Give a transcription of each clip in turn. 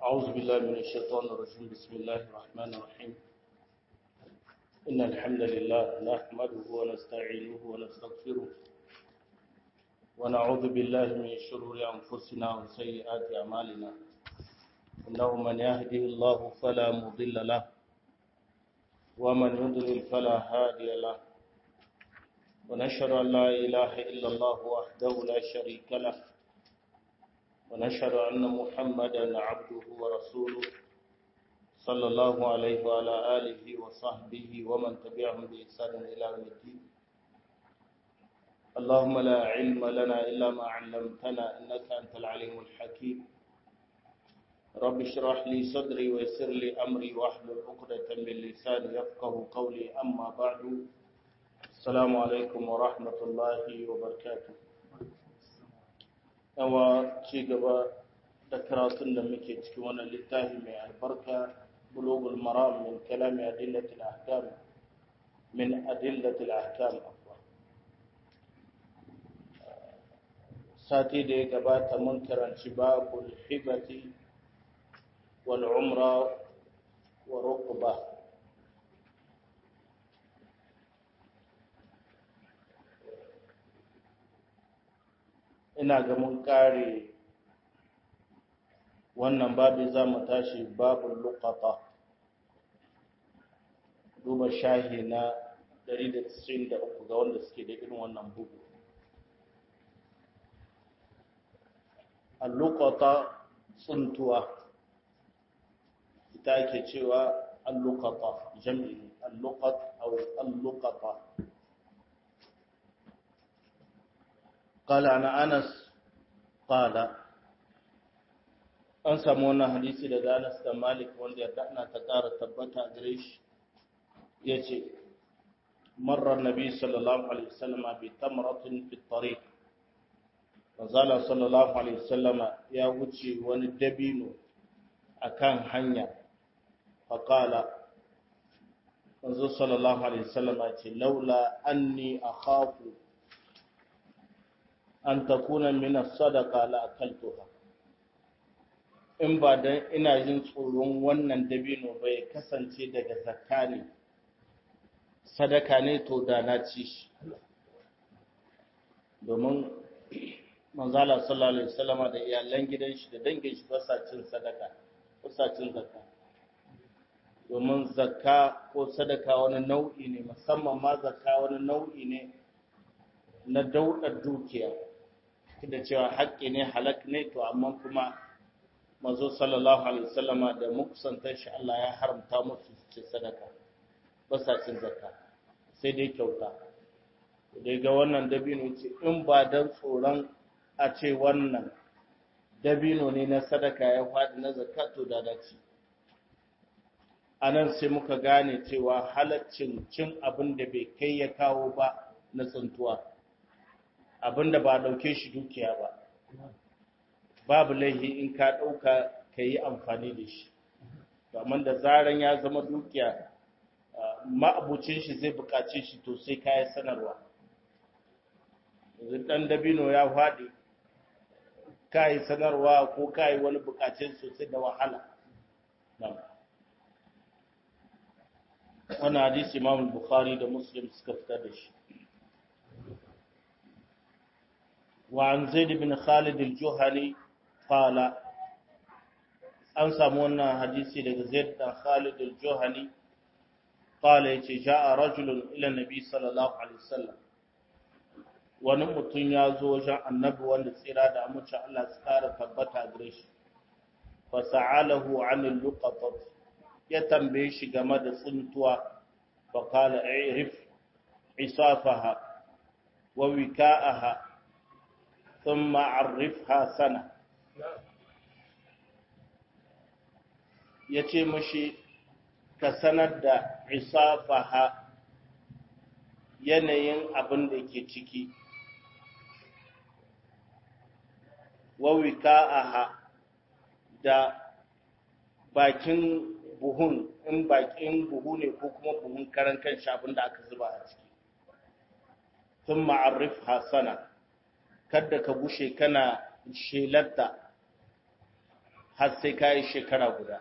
أعوذ بالله من الشيطان الرجيم بسم الله الرحمن الرحيم إن الحمد لله نحمده ونستعينه ونستغفره ونعوذ بالله من شرور أنفسنا وسيئات أعمالنا إنه من يهده الله فلا مضل له ومن يضلل فلا هادي له ونشهد أن لا إله إلا الله وحده لا شريك له ونشهد أن محمدا عبده ورسوله صلى الله عليه وعلى آله وصحبه ومن تبعهم بإحسان إلى يوم الدين اللهم لا علم لنا إلا ما علمتنا إنك أنت العليم الحكيم رب اشرح لي صدري ويسر لي أمري واحلل عقدة من لساني يفقه قولي أما بعد السلام عليكم ورحمة الله وبركاته yawa ci gaba da karatun da muke cikin wannan littafi mai albarka bulugul maram min kalami adillatil ahkam min adillatil ahkam sati da ya gabata mun karanci babul hibati wal umra wa rukba ina ga mun kare wannan babu za mu tashi babul luqata duba shahi na 193 ga wanda suke da irin wannan bugu al-luqata tsuntuwa ita ake cewa al-luqata jami'i al-luqat aw al-luqata قال عن أنس قال an samu wannan hadisi daga Anas da Malik wanda ya dana ta ƙara tabbata gare shi yace marra nabi sallallahu alaihi wasallam bi tamratin fi tariq manzala sallallahu alaihi wasallam ya wuce wani dabino akan hanya faqala manzo sallallahu alaihi wasallam ce laula anni akhafu an takuna min as-sadaqa la akaltuha in ba dan ina jin tsoron wannan dabino bai kasance daga zakka ne sadaka ne to da na ci shi domin manzala sallallahu alaihi wasallama da iyalan gidan shi da dangin shi ba sa cin sadaka ba sa cin zakka domin zakka ko sadaka wani nau'i ne musamman ma zakka wani nau'i ne na daudar dukiya da cewa haƙƙi ne halak ne to amma kuma mazo sallallahu alaihi wasallama da mukusantar shi Allah ya haramta musu cin sadaka ba sa cin zakka sai dai kyauta dai ga wannan dabino ce in ba dan tsoron a ce wannan dabino ne na sadaka ya faɗi na zakka to da dace anan sai muka gane cewa halaccin cin abin da bai kai ya kawo ba na tsuntuwa abinda ba dauke shi dukiya ba babu laihi in ka dauka ka yi amfani da shi amma da zaran ya zama dukiya ma'abucin shi zai bukace shi to sai ka yi sanarwa yanzu dan dabino ya faɗi ka yi sanarwa ko ka yi wani bukacin sosai da wahala wannan hadisi imam bukhari da muslim suka fitar da shi وعن زيد بن خالد الجهني قال an samu wannan hadisi daga Zaid dan Khalid al-Juhani qala yace jaa rajulun ila nabi sallallahu alaihi wasallam wani mutum ya zo wajen annabi wanda tsira da amince Allah su kara tabbata gare shi fa sa'alahu 'anil luqatat ya tambaye shi game da tsuntuwa fa qala i'rif isafaha wa wika'aha ثم عرفها سنة yace mashi ka sanar da isafaha yanayin abin da ke ciki wawika'aha da bakin buhun in bakin buhu ne ko kuma buhun karan kan abin da aka zuba a ciki sun ma'arrif hasana kada ka gushe kana shelarta har sai ka yi shekara guda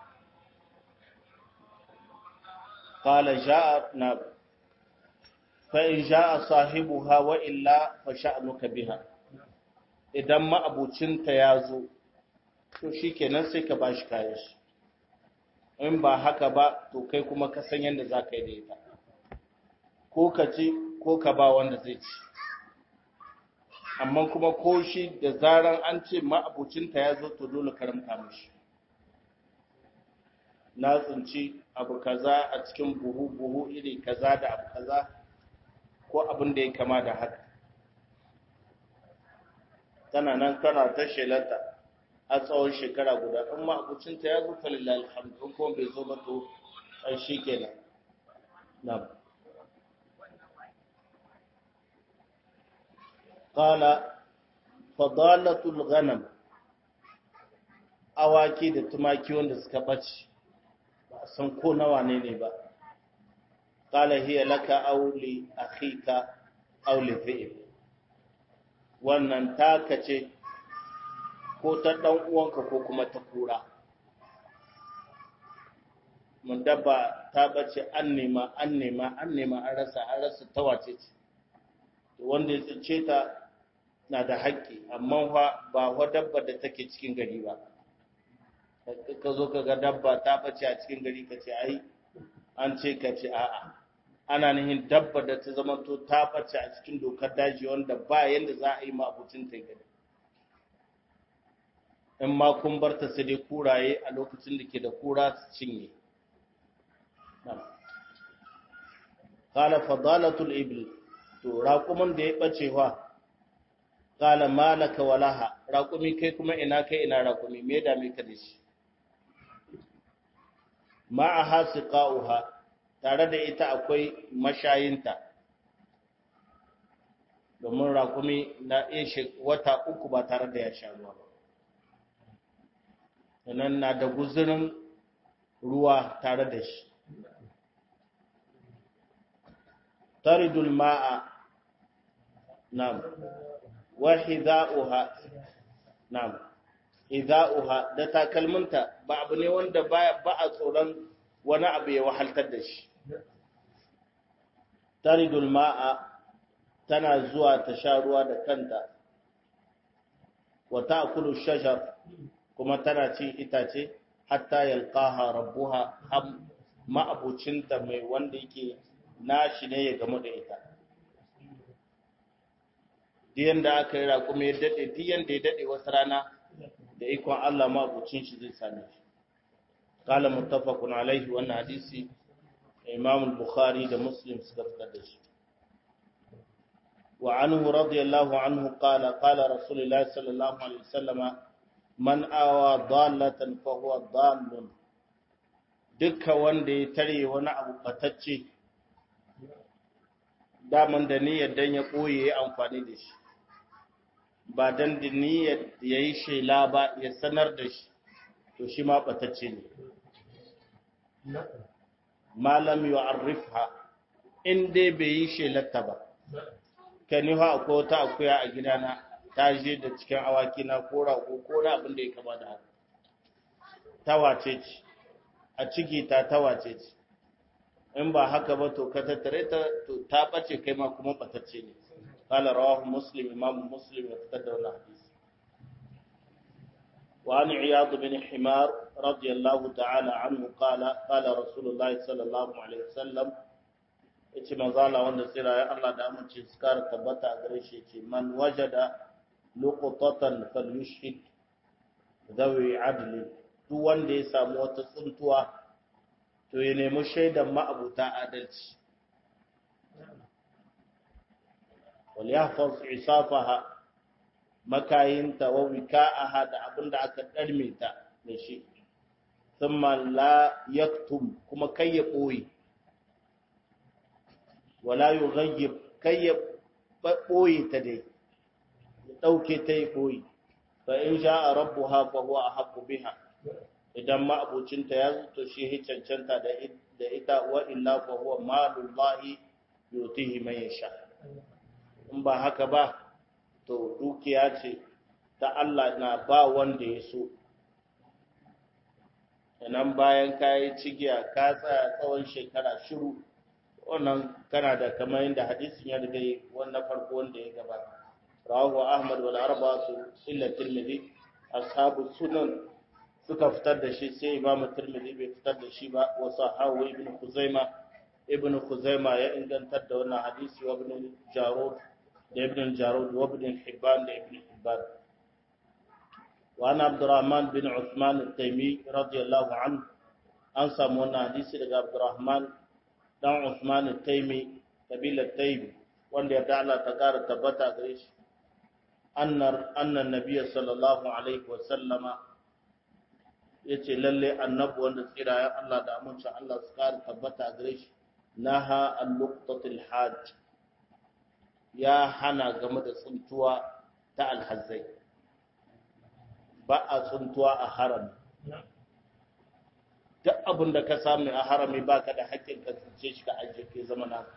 qala ja'a na fa in ja'a sahibuha wa illa fa sha'nuka biha idan ma'abucinta ya zo to shikenan sai ka bashi kayan shi in ba haka ba to kai kuma ka san yadda za ka yi da ita ko ka ci ko ka ba wanda zai ci amma kuma ko shi da zaran an ce ma'abucinta ya zo to dole karamta mashi na tsinci abu kaza a cikin buhu buhu iri kaza da abu kaza ko abin da ya kama da haka tana nan kana ta shelanta a tsawon shekara guda in ma'abucinta ya zo falilal alhamdu in kuma bai zo ba to ai shi kenan na'am qala fadalatul ghanam awaki da tumaki wanda suka bace ba a san ko nawa ne ne ba qala hiya laka aw li akhika aw li fi'l wannan taka ce ko ta ɗan uwanka ko kuma ta kura mun dabba ta bace an nema an nema an nema an rasa an rasa ta wace ce wanda ya tsince ta na da haƙƙi amma fa ba wa dabba da take cikin gari ba ka zo ka ga dabba ta bace a cikin gari ka ce ai an ce ka ce a'a ana nihin dabba da ta zama to ta bace a cikin dokar daji wanda ba yanda za a yi ma abucin ta gari in ma kun bar ta sai dai kuraye a lokacin da ke da kura su cinye qala fadalatul ibl to raqumin da ya bace wa qala malaka walaha raqumi kai kuma ina kai ina raqumi me da me ka da shi ma'aha siqauha tare da ita akwai mashayinta domin raqumi na iya wata uku ba tare da ya sha ruwa ba sannan na da guzurin ruwa tare da shi taridul ma'a nam wa hidha'uha nam hidha'uha da takalminta ba abu ne wanda ba a tsoron wani abu ya wahaltar da shi taridul ma'a tana zuwa ta sha ruwa da kanta wa ta'kulu shajar kuma tana cin itace hatta yalqaha rabbuha am ma'abucinta mai wanda yake nashi ne ya gamu da ita diyan da aka yi raƙumi ya daɗe diyan da ya daɗe wata rana da ikon Allah ma'abucin shi zai same shi qala muttafaqun alaihi wannan hadisi imam bukhari da muslim suka fitar da shi wa anhu radiyallahu anhu qala qala rasulullahi sallallahu alaihi wasallam man awa dallatan fa huwa dallun dukka wanda ya tare wani abu batacce daman da niyyar dan ya koye ya amfani da shi ba dan da niyyar ya yi shela ba ya sanar da shi to shi ma batacce ne malam yu'arrifha in dai bai yi shelarta ba kani ha akwai wata akuya a gidana ta je da cikin awaki na ko rago ko na abin da ya kama da haka tawace ce a ciki ta tawace ce in ba haka ba to ka tattare ta to ta bace kai ma kuma batacce ne qala rawahu muslim imam muslim ya fitar da wannan hadisi wa an iyad bin himar radiyallahu ta'ala anhu qala qala rasulullah sallallahu alaihi wasallam yace manzala wanda tsira ya Allah da amince su kara tabbata a gare shi yace man wajada luqtatan falyushhid dawi adli duk wanda ya samu wata tsuntuwa to ya nemi shaidan ma'abuta adalci wal yahfaz isafaha makayinta wa wika'aha da abinda aka darme ta da shi thumma la yaktum kuma kai ya boye wala yughayyib kai ya boye ta dai ya dauke ta ya boye fa in sha'a rabbuha fa huwa ahaqqu biha idan ma'abucinta ya zuto shi ya cancanta da ita wa illa fa huwa malullahi yutihi man yasha in ba haka ba to dukiya ce ta Allah na ba wanda ya so nan bayan ka yi cigiya ka tsaya tsawon shekara shiru wannan kana da kamar yadda hadisin ya riga wannan farko wanda ya gabata rawahu ahmad wal arba'atu illa tirmidhi ashabu sunan suka fitar da shi sai imam tirmidhi bai fitar da shi ba wa sahahu ibn khuzaima ibn khuzaima ya ingantar da wannan hadisi wa ibn jarud da ibn jarud wa ibn hibban da ibn hibban wa ana abdurrahman bin usman at-taymi radiyallahu anhu an samu wannan hadisi daga abdurrahman dan usman at-taymi kabilar taymi wanda ya Allah ta kara tabbata gare shi annar annan nabiyyi sallallahu alaihi wa sallama yace lalle annabi wanda tsirayen Allah da amincin Allah su kara tabbata gare shi naha al-luqtatil hajj ya hana game da tsuntuwa ta alhazzai ba a tsuntuwa a harami duk abin da ka samu a harami ba ka da haƙƙin ka tsince shi ka ajiye ke zama na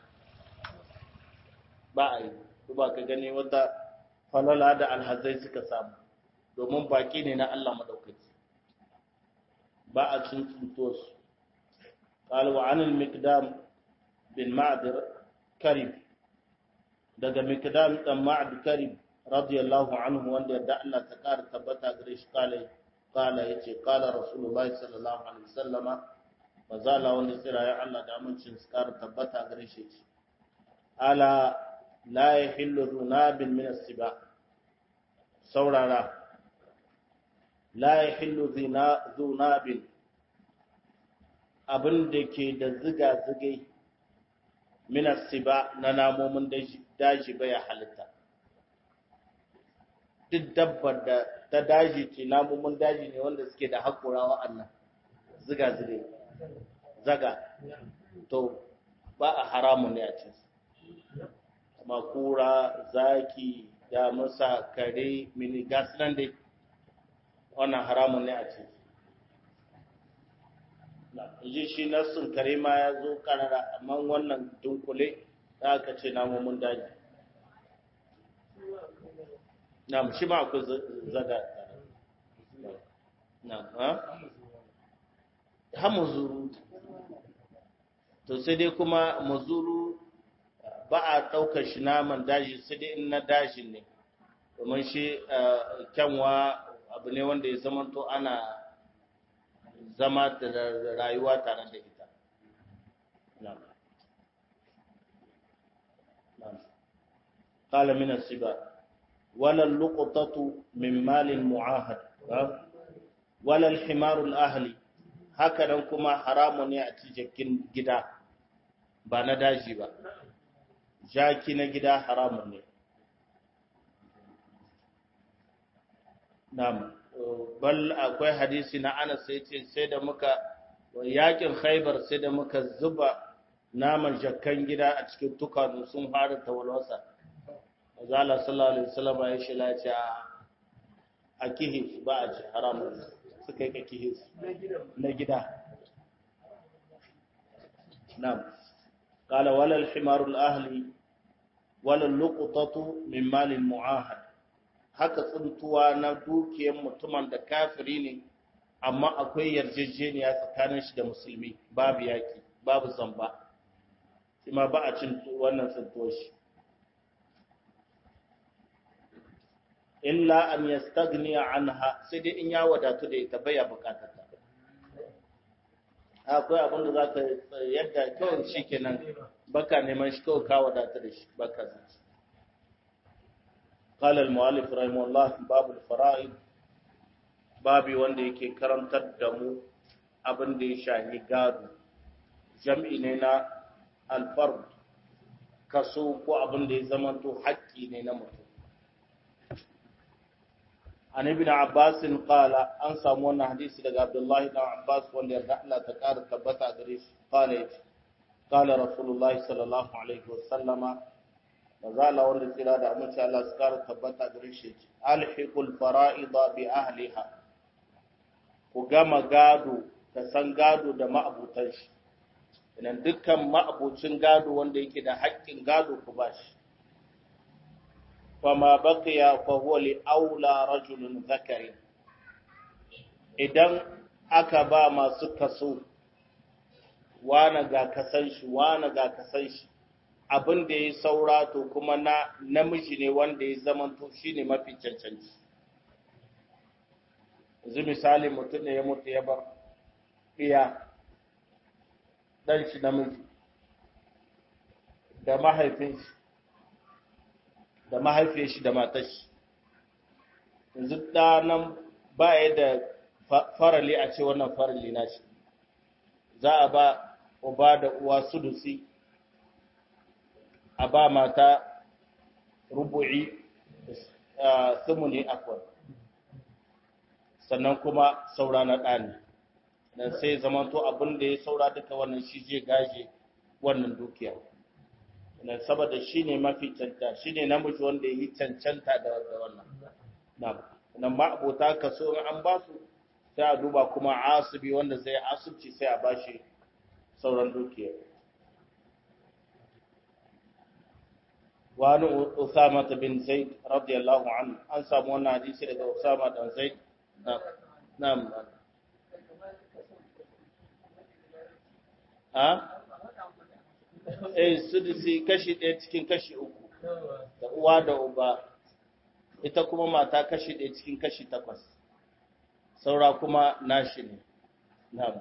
ba a yi ba ka gani wata falala da alhazai suka samu domin baki ne na Allah madaukaki ba a cin tsuntuwa su قال وعن المقدام bin ma'adir karib daga mikdam dan ma'ad karib radiyallahu anhu wanda yadda Allah ta kara tabbata gare shi kale kala yace kala rasulullahi sallallahu alaihi wasallama mazala wanda tsira ya Allah da amincin su kara tabbata gare shi ala la yahillu dhunabin min as-siba saurara la yahillu dhunabin abin da ke da ziga-zigai minas siba na namomin daji baya halitta duk dabbar da ta daji ce namomin daji ne wanda suke da haƙura wa'annan ziga-zige zaga to ba a haramun ne a cin makura zaki da masa kare mini gas nan dai wannan haramun ne a cin ji shi nassun kare ma ya zo karara amma wannan dunkule da aka ce namomin daji na shi ma akwai zaga na ha ha muzuru to sai dai kuma muzuru ba a ɗaukar shi naman daji sai dai in na dajin ne domin shi kyanwa abu ne wanda ya zamanto ana zama da rayuwa tare da ita. قال من السبا ولا اللقطة من مال معاهد ولا الحمار الأهلي hakanan kuma haramu ne a ci jakin gida ba na daji ba jaki na gida haramun ne na'am bal akwai hadisi na Anas sai ce sai da muka yakin Khaibar sai da muka zuba naman jakkan gida a cikin tukanu sun fara tawalwasa Azala sallallahu alaihi wasallam ya shi lace a kihi ba a ci haram suka yi kihi na gida na'am qala wala al-himar al-ahli wala al-luqtatu min mal al-mu'ahad haka tsuntuwa na dukiyar mutumin da kafiri ne amma akwai yarjejeniya tsakanin shi da musulmi babu yaki babu zamba kuma ba a cin wannan tsuntuwar shi illa an yastagniya anha sai dai in ya wadatu da ita baya bukatar ta akwai abin da zaka yadda kawai shikenan baka neman shi kawai ka wadatu da shi baka zai قال المؤلف رحمه الله باب الفرائض babi wanda yake karantar da mu abin da ya shahi gado jam'i ne na alfard kaso ko abin da ya zamanto haƙƙi ne na mutum an ibn abbas qala an samu wannan hadisi daga abdullahi ibn abbas wanda ya Allah ta ƙara tabbata gare shi qala yace qala rasulullahi sallallahu alaihi wasallama mazala wanda tsira da amince Allah su kara tabbata gare shi alhiqul fara'ida bi ahliha ku gama gado ka san gado da ma'abutan shi idan dukkan ma'abucin gado wanda yake da haƙƙin gado ku bashi fama baqiya fa huwa li aula rajulun zakari idan aka ba masu kaso wane ga kasan shi wane ga kasan shi abin da ya saura to kuma na namiji ne wanda ya zamanto shi ne mafi cancanci yanzu misali mutum ne ya mutu ya bar iya ɗan shi namiji da mahaifin shi da mahaifin shi da matar shi yanzu ɗanan ba ya da farali a ce wannan farali na shi za a ba uba da uwa sudusi a ba mata rubu'i sumuni akwai sannan kuma saura na ɗani dan sai zamanto abin da ya saura duka wannan shi zai gaje wannan dukiya dan saboda shi ne mafi canta shi ne namiji wanda ya yi cancanta da wannan nan ma abota kaso in an ba su sai a duba kuma asibi wanda zai asibci sai a bashi sauran dukiya wani usama bin zaid radiyallahu anhu an samu wannan hadisi daga usama dan zaid na'am ha eh sudisi kashi ɗaya cikin kashi uku da uwa da uba ita kuma mata kashi ɗaya cikin kashi takwas saura kuma nashi ne na'am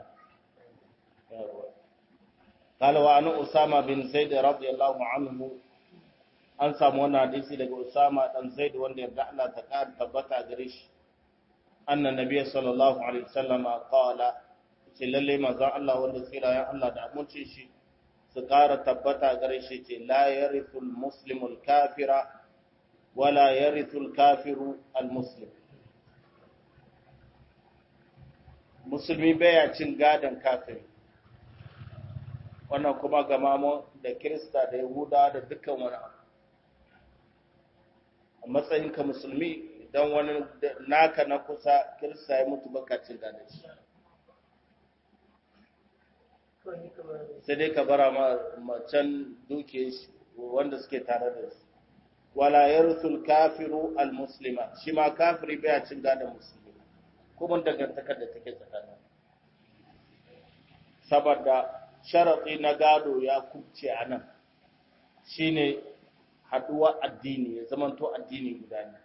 قال وعن أسامة بن زيد رضي الله عنه an samu wannan hadisi daga Usama dan Zaid wanda yarda Allah ta kar tabbata gare shi annan nabiyyi sallallahu alaihi wasallam qala ce lalle manzon Allah wanda tsira ya Allah da amincin shi su kara tabbata gare shi ce la yarithul muslimul kafira wala yarithul kafiru al muslim musulmi baya cin gadan kafiri wannan kuma ga mamu da kirista da yahuda da dukkan wani abu a matsayinka musulmi idan wani naka na kusa kirista ya mutu baka cin gadan shi sai dai ka bara macen duke shi wanda suke tare da su wala yarsul kafiru al muslima shi ma kafiri baya cin gadan musulmi kuma dangantakar da take tsakanin saboda sharaɗi na gado ya kubce a nan shi ne haɗuwa addini ya zamanto addini guda ne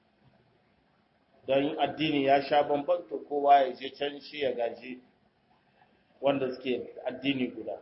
don addini ya sha bambanta kowa ya je can shi ya gaji wanda suke addini guda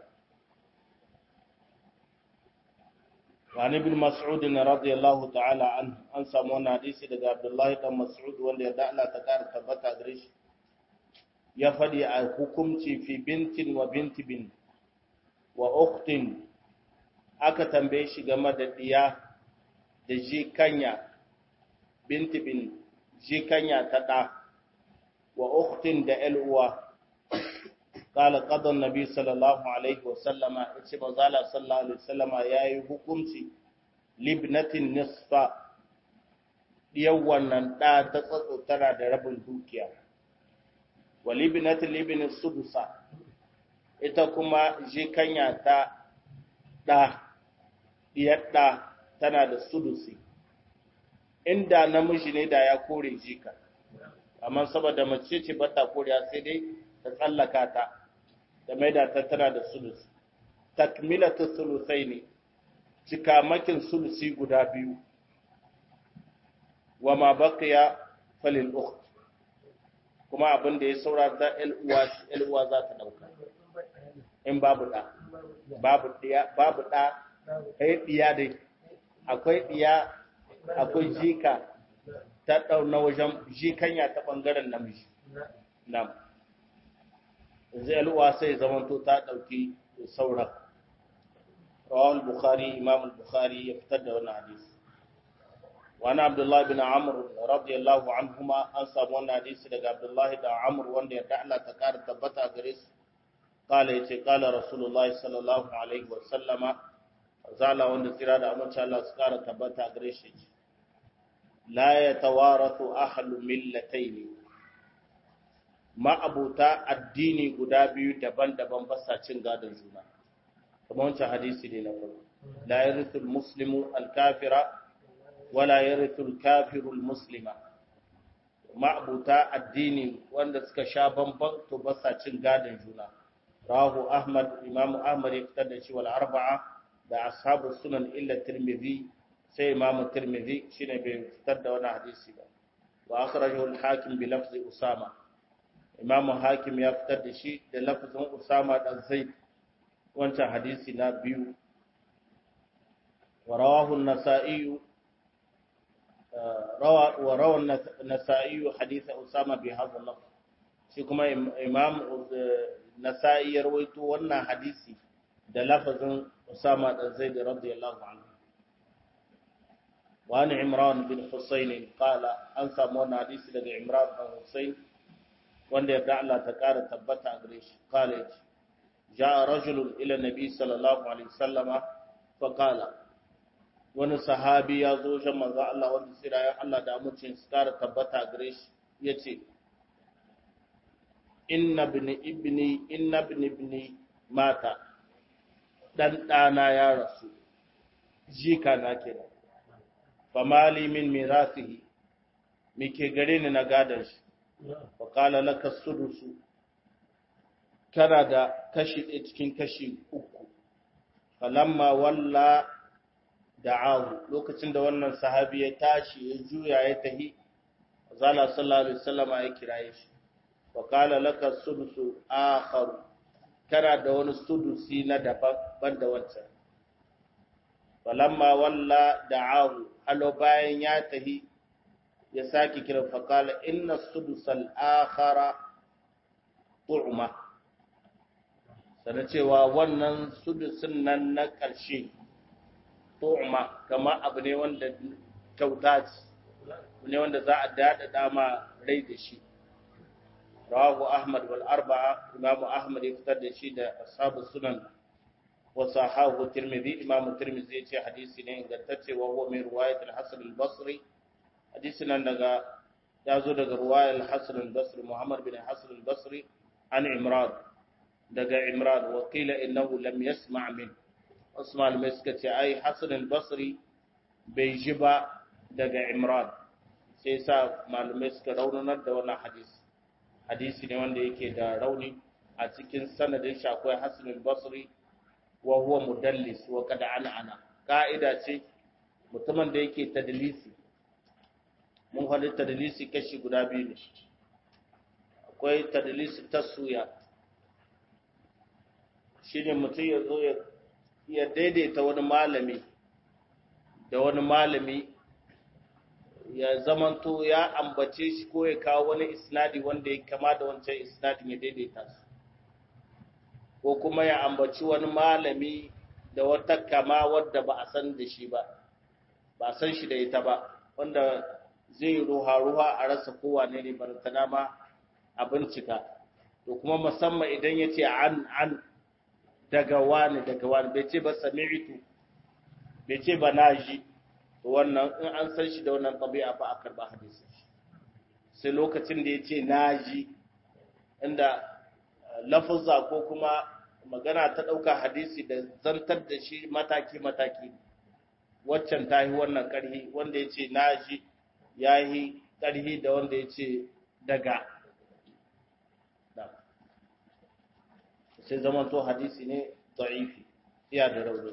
wani bin mas'ud na radiyallahu ta'ala an an samu wani hadisi daga abdullahi dan mas'ud wanda ya da'ala ta ƙara tabbata gare shi ya faɗi a hukumci fi bintin wa binti bin wa uktin aka tambaye shi game da diya da jikanya binti bin jikanya ta ɗa wa uktin da uwa قال قضى النبي صلى الله عليه وسلم yace manzala sallallahu alaihi wasallama yayi hukunci libnatin nisfa diyan wannan da ta tsatso tana da rabin dukiya wa libnatin libin sudusa ita kuma jikanya ta ɗa diyar ɗa tana da sudusi inda namiji ne da ya kore jika amma saboda mace ce bata kore sai dai ta tsallaka ta da maida ta tana da sulusi takmilatu sulusai ne cikamakin sulusi guda biyu wa ma baqiya falil ukht kuma abin da ya saura ta el uwa za ta dauka in babu da babu diya babu da kai diya dai akwai diya akwai jika ta dauna wajen jikanya ta bangaren namiji nam zai al'uwa sai zamanto ta ɗauki sauran rawal bukhari imam bukhari ya fitar da wannan hadisi wani abdullahi bin amur radiyallahu anhuma an samu wannan hadisi daga abdullahi da amur wanda ya Allah ta kara tabbata gare su kala yace kala rasulullahi sallallahu alaihi wa sallama zala wanda tsira da amince Allah su kara tabbata gare shi la yatawarathu ahlu millataini ma'abuta addini guda biyu daban-daban ba sa cin gadon juna kamar wancan hadisi ne na farko la yarithul muslimu al-kafira wala yarithul kafiru al-muslima ma'abuta addini wanda suka sha bamban to ba sa cin gadon juna rahu ahmad imamu ahmad ya fitar da shi wal arba'a da ashabu sunan illa tirmidhi sai imamu tirmidhi shine bai fitar da wannan hadisi ba wa akhrajahu al hakim bi lafzi usama imamu hakim ya fitar da shi da lafzin usama dan zaid wancan hadisi na biyu wa rawahu an-nasa'i روى وروى النسائي حديث أسامة بهذا اللفظ shi kuma imam nasa'i ya rawaito wannan hadisi da lafazin Usama da Zaid radiyallahu anhu wa an Imran bin Husayn qala an samu wannan hadisi daga Imran bin Husayn wanda ya Allah ta kara tabbata a gare shi qala yace ja'a rajulun ila nabi sallallahu alaihi wasallama fa qala wani sahabi ya zo shan manzo Allah wanda tsirayen Allah da amincin su kara tabbata gare shi ya ce inna ibni ibni inna ibni ibni mata dan ɗana ya rasu jika na kenan fa mali min mirasihi ke gare ni na gadon shi fa qala laka sudusu kana da kashi ɗaya cikin kashi uku falamma walla da'ahu lokacin da wannan sahabi ya tashi ya juya ya tahi zala sallallahu alaihi wasallam ya kiraye shi wa qala laka sudusu akhar kana da wani sudusi na daban da wancan falamma walla da'ahu halo bayan ya tahi ya saki kira fa qala inna sudusal akhara tu'ma sana cewa wannan sudusin nan na ƙarshe tu'ma kama abu ne wanda kyauta ce ne wanda za a dada dama rai da shi rawahu ahmad wal arba'a imamu ahmad ya fitar da shi da ashabu sunan wa sahahu tirmidhi imamu tirmidhi ya ce hadisi ne ingantacce wa huwa min riwayat al-hasan al-basri hadisi nan daga ya zo daga riwayat al-hasan al-basri muhammad bin hasan al-basri an imran daga imran wa qila innahu lam yasma' min wasu malamai suka ce ai hassan al-basri bai ji ba daga imran sai sa malamai suka raunanar da wannan hadisi hadisi ne wanda yake da rauni a cikin sanadin shi akwai hassan al-basri wa huwa mudallis wa kada ana ana ka'ida ce mutumin da yake tadlisi mun hali tadlisi kashi guda biyu ne akwai tadlisi taswiya shine mutum ya zo ya ya daidaita wani malami da wani malami ya zamanto ya ambace shi ko ya kawo wani isnadi wanda ya kama da wancan isnadin ya daidaita su ko kuma ya ambaci wani malami da wata kama wadda ba a san da shi ba ba a san shi da ita ba wanda zai ruha-ruha a rasa kowane ne barantana ma a bincika to kuma musamman idan ya ce an an daga wani daga wani bai ce ba sami'tu bai ce ba naji to wannan in an san shi da wannan tabi'a ba a karba hadisi sai lokacin da ya ce naji inda lafazza ko kuma magana ta ɗauka hadisi da zantar da shi mataki-mataki waccan ta yi wannan ƙarhi wanda ya ce naji ya yi ƙarhi da wanda ya ce daga sai zaman to hadisi ne da'ifi iya da rauni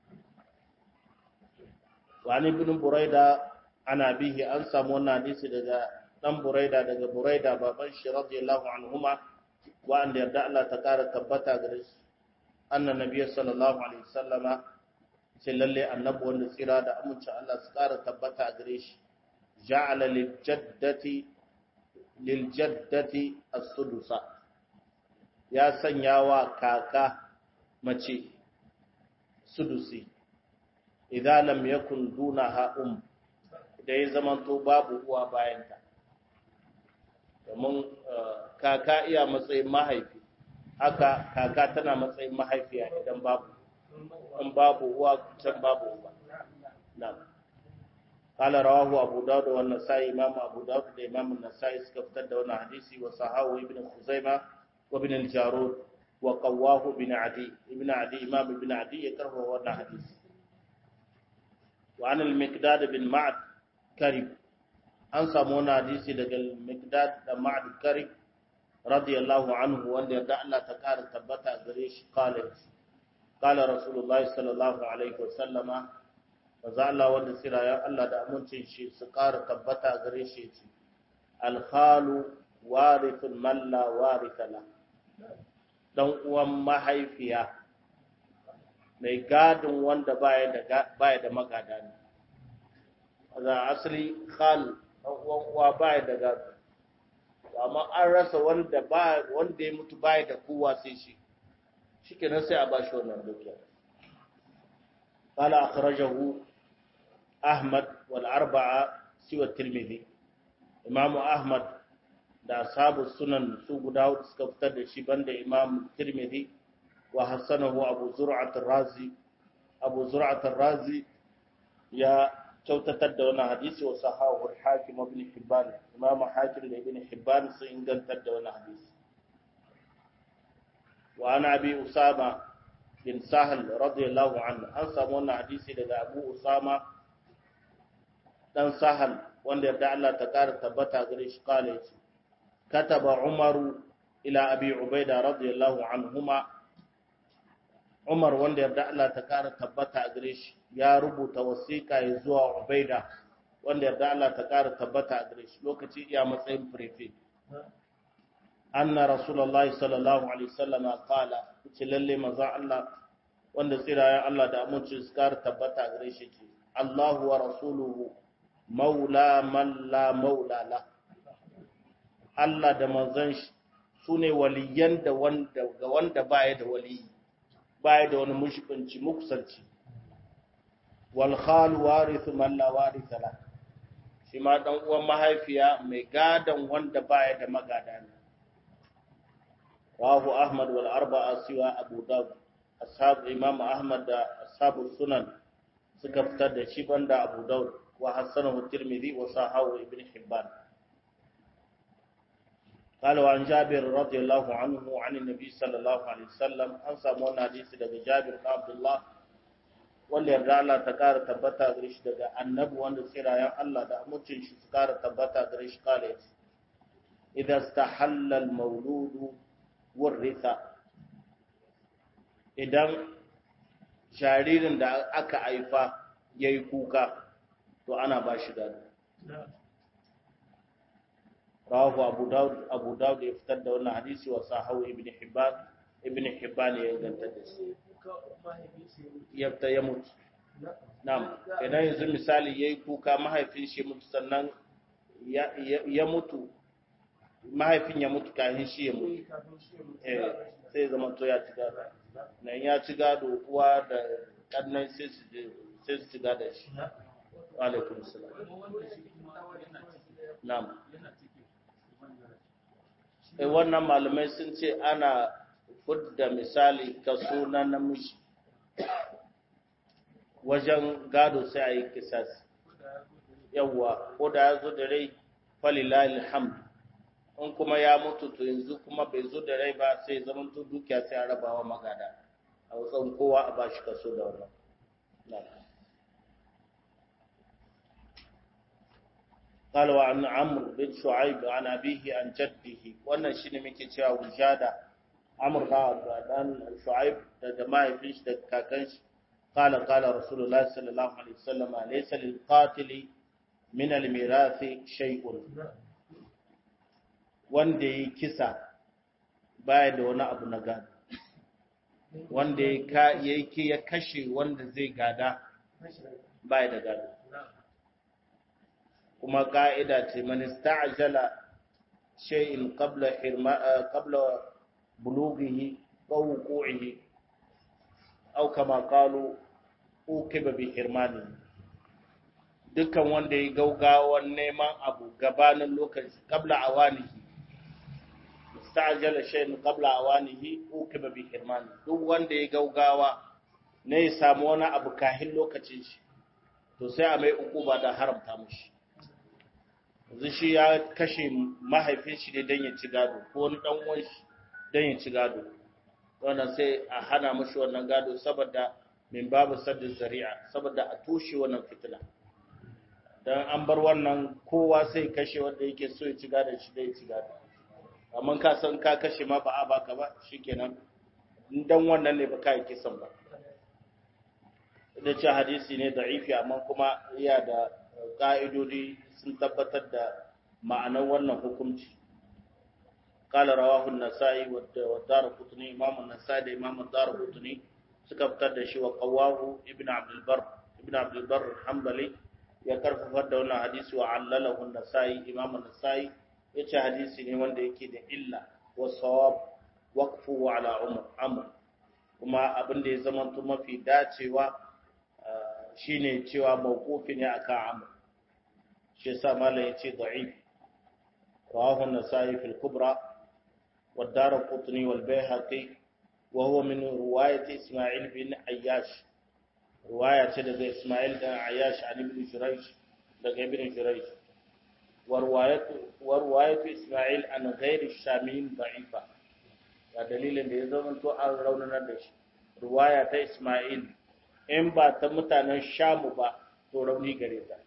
wani ibn buraida ana bihi an samu wannan hadisi daga dan buraida daga buraida baban shi radiyallahu anhuma wa an yarda Allah ta kara tabbata gare shi annan nabiyyi sallallahu alaihi wasallama sai lalle annabi wanda tsira da amince Allah su kara tabbata gare shi ja'ala lil jaddati lil jaddati as-sudusa ya sanya wa kaka mace sudusi idan lam yakun dunaha um da ya zamanto babu uwa bayanta domin kaka iya matsayin mahaifi haka kaka tana matsayin mahaifiya idan babu in babu uwa can babu uba na'am قال رواه أبو داود والنسائي إمام أبو داود الإمام النسائي سكفتد وانا حديثي وصحاه ابن خزيمة وابن الجارود وقواه ابن عدي ابن عدي إمام ابن عدي يكره وانا حديث وعن المقداد بن معد كرب an samu wani hadisi daga Mikdad da Ma'ad Karib radiyallahu anhu wanda yadda Allah ta ƙara tabbata gare shi kala kala Rasulullahi sallallahu alaihi wasallama maza Allah wanda sirayen Allah da amincin shi su ƙara tabbata gare shi ce alkhalu warithun man la waritha la dan uwan mahaifiya mai gadin wanda baya da baya da magada ne za asali khal dan uwan uwa baya da gado amma an rasa wanda ba wanda ya mutu baya da kowa sai shi shikenan sai a bashi wannan dukiya قال أخرجه أحمد والأربعة سوى الترمذي إمام أحمد da ashabu sunan su guda suka fitar da shi banda imam tirmidhi wa hasanahu abu zur'at razi abu zur'at razi ya kyautatar da wannan hadisi wa sahahu al-hakim ibn hibban imam hakim da ibn hibban sun ingantar da wannan hadisi wa ana abi usama bin sahal radiyallahu anhu an samu wannan hadisi daga abu usama dan sahal wanda yarda Allah ta kara tabbata gare shi kale shi kataba umaru ila abi ubaida radiyallahu anhuma umar wanda yarda Allah ta kara tabbata gare shi ya rubuta wasiƙa ya zuwa ubaida wanda yarda Allah ta kara tabbata gare shi lokaci iya matsayin prefe anna rasulullahi sallallahu alaihi wasallam qala ce lalle manzo Allah wanda tsirayen Allah da aminci su kara tabbata gare shi ce Allahu wa rasuluhu maula man la maula la Allah da manzon shi su ne waliyan da wanda ga wanda baya da wali baya da wani mushkinci muksanci wal khal warith man la waritha la shi ma dan uwan mahaifiya mai gadan wanda baya da magada ne rawahu ahmad wal arba'a siwa abu dawud ashab imam ahmad da ashabu sunan suka fitar da shi banda abu dawud wa hasanahu tirmidhi wa sahahu ibn hibban قال وعن جابر رضي الله عنه عن النبي صلى الله عليه وسلم an samu wannan hadisi daga Jabir bin Abdullah wanda yarda Allah ta kara tabbata gare shi daga annabi wanda tsirayen Allah da amincin shi su kara tabbata gare shi kale idan istahalla al-mawlud warritha idan jaririn da aka haifa yayi kuka to ana ba shi gado rawahu abu daud abu daud ya fitar da wannan hadisi wa sahahu ibn hibban ibn hibban ya ganta da shi yabta ya mutu na'am idan yanzu misali yayi kuka mahaifin shi mutu sannan ya mutu mahaifin ya mutu kafin shi ya mutu eh sai zama to ya ci gado nan ya ci gado uwa da kannan sai su sai su ci gado shi wa alaikum salam na'am e wannan malamai sun ce ana fudda misali kaso na namiji wajen gado sai a yi kisasi yawwa ko da ya zo da rai falilal hamd in kuma ya mutu to yanzu kuma bai zo da rai ba sai zaman to dukiya sai a rabawa magada a wasan kowa a bashi kaso da wannan قال وعن عمرو بن شعيب عن أبيه عن جده wannan shine muke cewa wujada Amr ba dan Shu'aib da jama'a fish da kakan shi qala qala Rasulullah sallallahu alaihi wasallam laysa lil qatil min al mirath shay'un wanda yi kisa baya da wani abu na gado wanda ya ya kashe wanda zai gada baya da gado kuma ka'ida ce man ista'jala shay'in qabla hirma qabla bulughihi aw wuqu'ihi aw kama qalu ukiba bi hirmani dukkan wanda ya gaugawan neman abu gabanin lokaci qabla awanihi ista'jala shay'in qabla awanihi ukiba bi hirmani duk wanda ya gaugawa ne ya samu wani abu kahin lokacin shi to sai a mai ukuba da haramta mushi yanzu shi ya kashe mahaifin shi ne don ya ci gado ko wani dan uwan shi don ya ci gado wannan sai a hana mashi wannan gado saboda min babu saddin zari'a saboda a toshe wannan fitila dan an bar wannan kowa sai kashe wanda yake so ya ci gadon shi da ya ci gadon amma ka san ka kashe ma ba a baka ba shikenan dan wannan ne ba ka yi kisan ba da ce hadisi ne da'ifi amma kuma iya da ƙa'idodi sun tabbatar da ma'anar wannan hukunci qala rawahu an-nasa'i wa ad-darqutni imam an-nasa'i da imam ad-darqutni suka fitar da shi wa qawahu ibn abdul bar ibn abdul bar hanbali ya karfafa da wannan hadisi wa allalahu an-nasa'i imam an-nasa'i yace hadisi ne wanda yake da illa wa sawab waqfu ala umar amr kuma abin da ya zama mafi dacewa shine cewa mawqufi ne akan amr shi yasa malam yace da'if rawahu an-nasa'i fil kubra wa ad-darqutni wal bayhaqi wa huwa min riwayat isma'il bin ayyash riwaya ce daga isma'il bin ayyash an ibn jurayj daga ibn jurayj wa riwayat wa riwayat isma'il an ghairi shamin da'ifa ga dalilin da ya zama to an raunanar da shi riwaya ta isma'il in ba ta mutanen shamu ba to rauni gare ta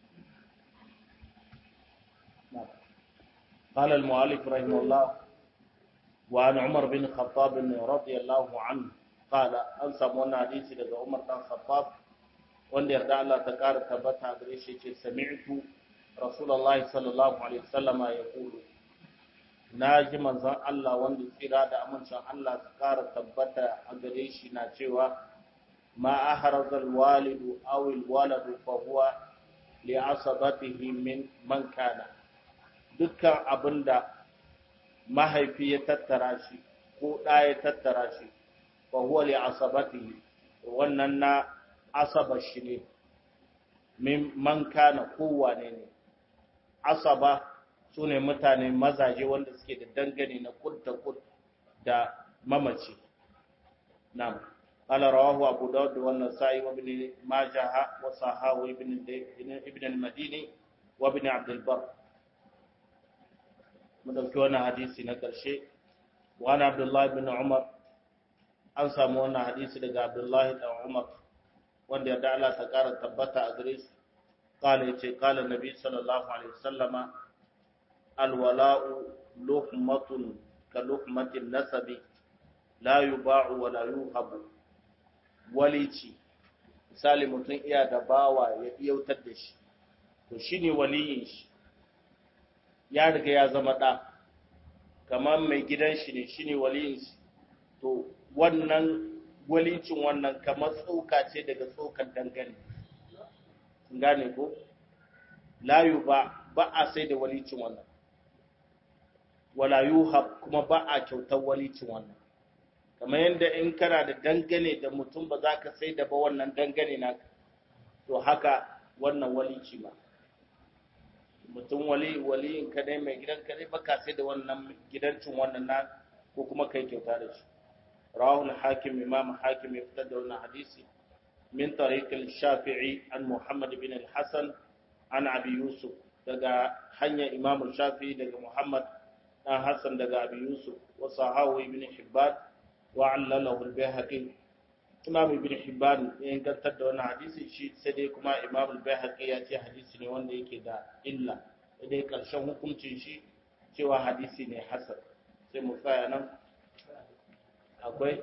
قال المؤلف رحمه الله وعن عمر بن الخطاب رضي الله عنه قال أنسى من حديث لدى عمر بن الخطاب وان يرضى الله تكار تبتها بريشي سمعت رسول الله صلى الله عليه وسلم يقول ناجي منزان الله وان tsira da amincin Allah ta kara tabbata a gare shi na cewa ما أحرز الوالد أو الولد فهو لعصبته من من كان dukkan abinda mahaifi ya tattara shi ko ɗa ya tattara shi fa huwa li asabatihi wannan na asaba shi ne min man kana kowane ne asaba sune mutane mazaje wanda suke da dangane na kud da kud da mamaci na'am قال رواه أبو داود والنسائي وابن ماجه وصححه ابن ابن المديني وابن عبد البر مدوكي وانا حديثي نكرشي وانا عبد الله بن عمر an samu wannan hadisi daga Abdullahi da Umar wanda ya da Allah ta kara tabbata a gare su qala yace qala nabi sallallahu alaihi wasallama alwala'u luhmatun ka luhmatin nasabi la yuba'u wa la yuhabu walici misali mutum iya da bawa ya iyautar da shi to shine waliyin shi ya riga ya zama ɗa kamar mai gidan shi ne shine waliyin shi to wannan walicin wannan kamar tsoka ce daga tsokan dangane gane ko layu ba ba a sai da walicin wannan wala yuhab kuma ba a kyautar walicin wannan kamar yadda in kana da dangane da mutum ba za ka sai da ba wannan dangane na to haka wannan walici ba mutum wali waliyin ka dai mai gidan ka dai baka sai da wannan gidancin wannan na ko kuma kai kyauta da shi rawahul hakim imam hakim ya fitar da wannan hadisi min tariq al-shafi'i an muhammad bin al-hasan an abi yusuf daga hanyar imam shafi'i daga muhammad dan hasan daga abi yusuf wa sahawi ibn hibban وعلله البيهقي imam ibn hibban ya ingantar da wannan hadisi shi sai dai kuma imam al-baihaqi ya ce hadisi ne wanda yake da illa sai dai karshen hukuncin shi cewa hadisi ne hasan sai mu tsaya nan akwai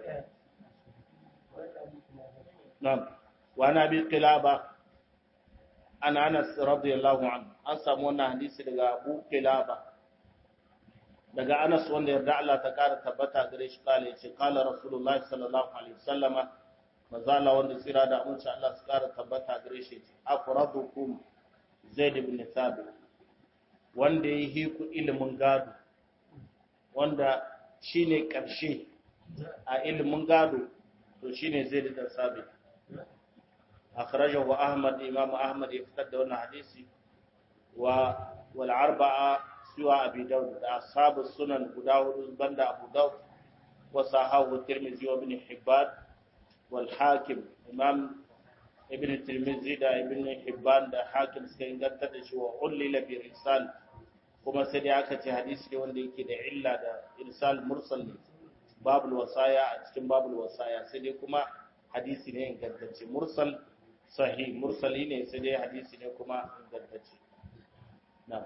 na'am wa nabi qilaba an anas radiyallahu anhu an samu wannan hadisi daga abu qilaba daga Anas wanda yarda Allah ta kara tabbata gare shi kala yace kala Rasulullah sallallahu alaihi wasallama mazala wanda tsira da amince Allah su kara tabbata gare shi yace afradukum Zaid ibn Thabit wanda yi hiku ilimin gado wanda shine karshe a ilimin gado to shine Zaid ibn Thabit akhrajahu Ahmad Imam Ahmad ya fitar da wannan hadisi wa wal arba'a siwa abi daud da ashabu sunan guda hudu banda abu daud wa sahahu tirmidhi wa ibn hibban wal hakim imam ibn tirmidhi da ibn hibban da hakim suka inganta da shi wa ullila bi irsal kuma sai dai aka ce hadisi ne wanda yake da illa da irsal mursal ne babul wasaya a cikin babul wasaya sai dai kuma hadisi ne ingantacce mursal sahih mursali ne sai dai hadisi ne kuma ingantacce na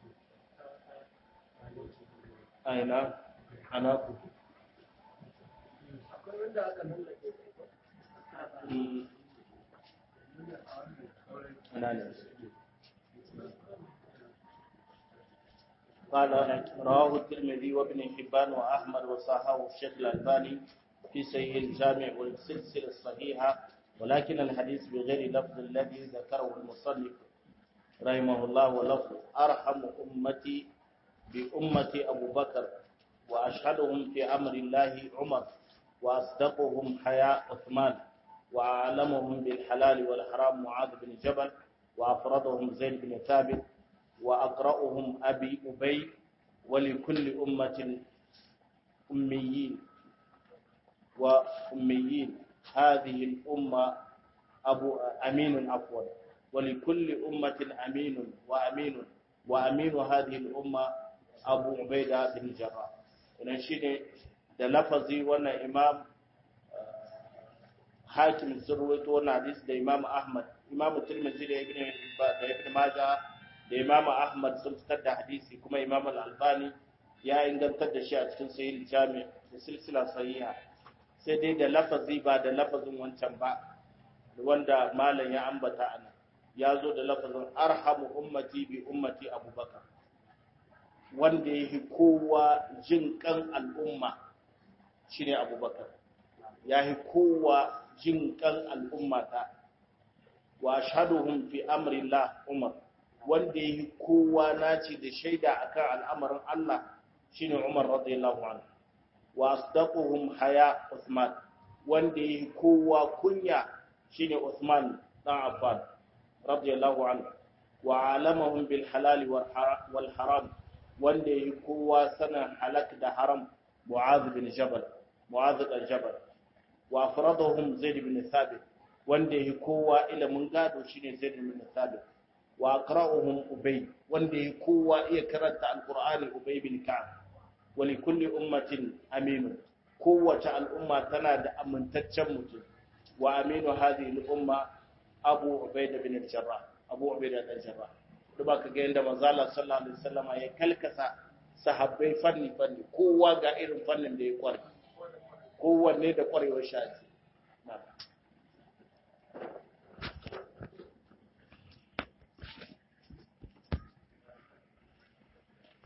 aina ana ku ana ne قال رواه الترمذي وابن حبان واحمد وصححه الشيخ الالباني في صحيح الجامع والسلسله الصحيحه ولكن الحديث بغير لفظ الذي ذكره المصنف رحمه الله ولفظ ارحم امتي بامتي ابو بكر واشهدهم في امر الله عمر واصدقهم حياء عثمان واعلمهم بالحلال والحرام معاذ بن جبل وافرضهم زيد بن ثابت وأقرأهم أبي أبي ولكل أمة أميين وأميين هذه الأمة أبو أمين عفوا ولكل أمة أمين وأمين وأمين هذه الأمة أبو عبيدة بن الجراح ونشيد da lafazi wannan imam hakim sun ruwaito wannan hadisi da imam ahmad imam tirmidhi da ibn da ibn majah da Imam Ahmad sun fitar da hadisi kuma Imam Al-Albani ya ingantar da shi a cikin Sahih Jami' da silsila sahiha sai dai da lafazi ba da lafazin wancan ba wanda malam ya ambata ana ya zo da lafazin arhamu ummati bi ummati Abubakar wanda yake kowa jin kan al'umma shine Abubakar ya yi kowa jin kan al'umma ta wa ashhaduhum fi amri Allah Umar wanda ya yi kowa naci da shaida akan al'amarin Allah shine Umar radiyallahu anhu wa asdaquhum haya Uthman wanda ya yi kowa kunya shine Uthman dan Affan radiyallahu anhu wa alamahum bil halal wal haram wanda ya yi kowa sanan halak da haram Mu'adh bin Jabal Mu'adh bin Jabal wa afradahum Zaid bin Thabit wanda ya yi kowa ilimin gado shine Zaid bin Thabit wa aqra'uhum ubay wanda ya kowa iya karanta alqur'ani ubay bin ka'ab wa li kulli ummatin aminu kowace al'umma tana da amintaccen mutum wa aminu hadhihi al-umma abu ubayda bin al-jarrah abu ubayda bin al-jarrah to baka ga yanda manzo Allah sallallahu alaihi wasallam ya kalkasa sahabbai fanni fanni kowa ga irin fannin da ya kware kowanne da kwarewar shi na'am